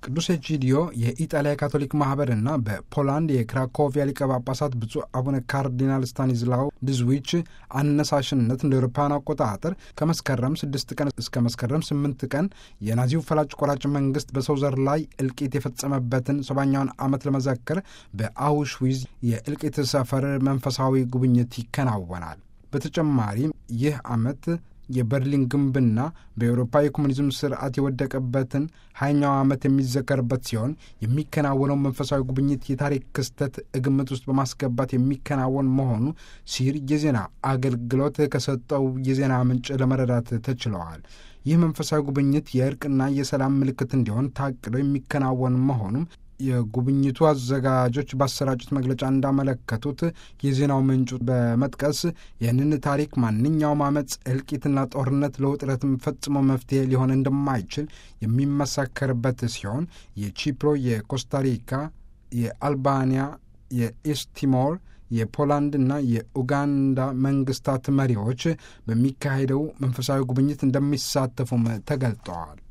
ቅዱስ ኤጂዲዮ የኢጣሊያ ካቶሊክ ማህበርና በፖላንድ የክራኮቪያ ሊቀ ጳጳሳት ብፁዕ አቡነ ካርዲናል ስታኒዝላው ድዝዊች አነሳሽነት እንደ አውሮፓውያን አቆጣጠር ከመስከረም ስድስት ቀን እስከ መስከረም ስምንት ቀን የናዚው ፈላጭ ቆራጭ መንግስት በሰው ዘር ላይ እልቂት የፈጸመበትን ሰባኛውን ዓመት ለመዘከር በአውሽዊዝ የእልቂት ሰፈር መንፈሳዊ ጉብኝት ይከናወናል። በተጨማሪም ይህ ዓመት የበርሊን ግንብና በኤውሮፓ የኮሙኒዝም ስርዓት የወደቀበትን ሀያኛው ዓመት የሚዘከርበት ሲሆን የሚከናወነው መንፈሳዊ ጉብኝት የታሪክ ክስተት ግምት ውስጥ በማስገባት የሚከናወን መሆኑ ሲር የዜና አገልግሎት ከሰጠው የዜና ምንጭ ለመረዳት ተችለዋል። ይህ መንፈሳዊ ጉብኝት የእርቅና የሰላም ምልክት እንዲሆን ታቅዶ የሚከናወን መሆኑም የጉብኝቱ አዘጋጆች ባሰራጩት መግለጫ እንዳመለከቱት የዜናው ምንጩ በመጥቀስ ይህንን ታሪክ ማንኛውም አመፅ፣ እልቂትና ጦርነት ለውጥረትም ፈጽሞ መፍትሄ ሊሆን እንደማይችል የሚመሰከርበት ሲሆን የቺፕሮ፣ የኮስታሪካ፣ የአልባንያ፣ የኢስቲሞር የፖላንድና የኡጋንዳ መንግስታት መሪዎች በሚካሄደው መንፈሳዊ ጉብኝት እንደሚሳተፉም ተገልጠዋል።